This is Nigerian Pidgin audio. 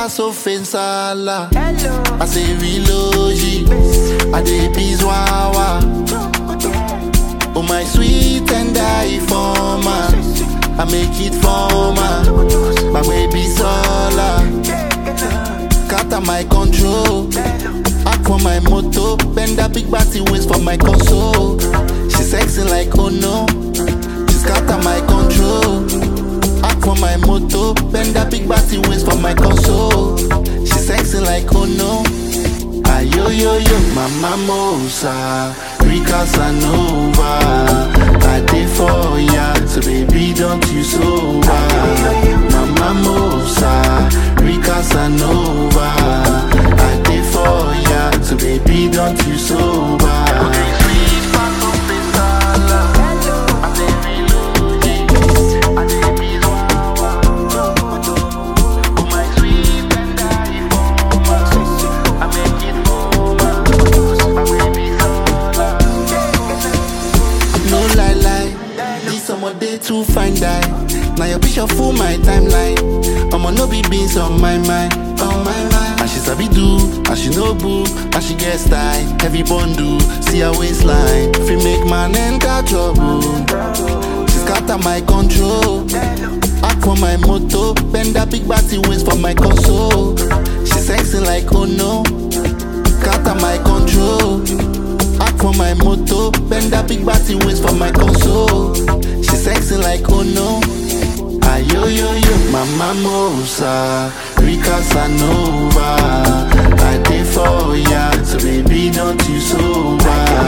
pass offensala. I say relogy, I dey bizwawa. Oh my sweet and I forma, I make it forma. My baby sola, scatter my control. Act for my moto, bend that big body waist for my console. She sexy like oh no, she scatter my control. Act for my moto, bend that big body waist for my console. She sexy like oh no. Ayo yo yo, mama mosa, Rika Sanova. I dey for ya, so baby don't you sober. Mama mosa, Rika Sanova. I dey for ya, so baby don't you sober. No lie lie, this summer day too fine die. Now your picture full my timeline. I'ma no be beans on my mind, on my mind. And she sabi do, and she no boo, and she get style. Heavy bundle, see her waistline. Fi make man enter trouble. She scatter my control. Act for my moto, bend that big body waist for my console. She sexy like oh no, scatter my control. Act for my moto, bend that big body waist for my console. She sexy like oh no. Ayo yo yo, mama mosa, Rika Sanova. I dey for ya, so baby don't you sober.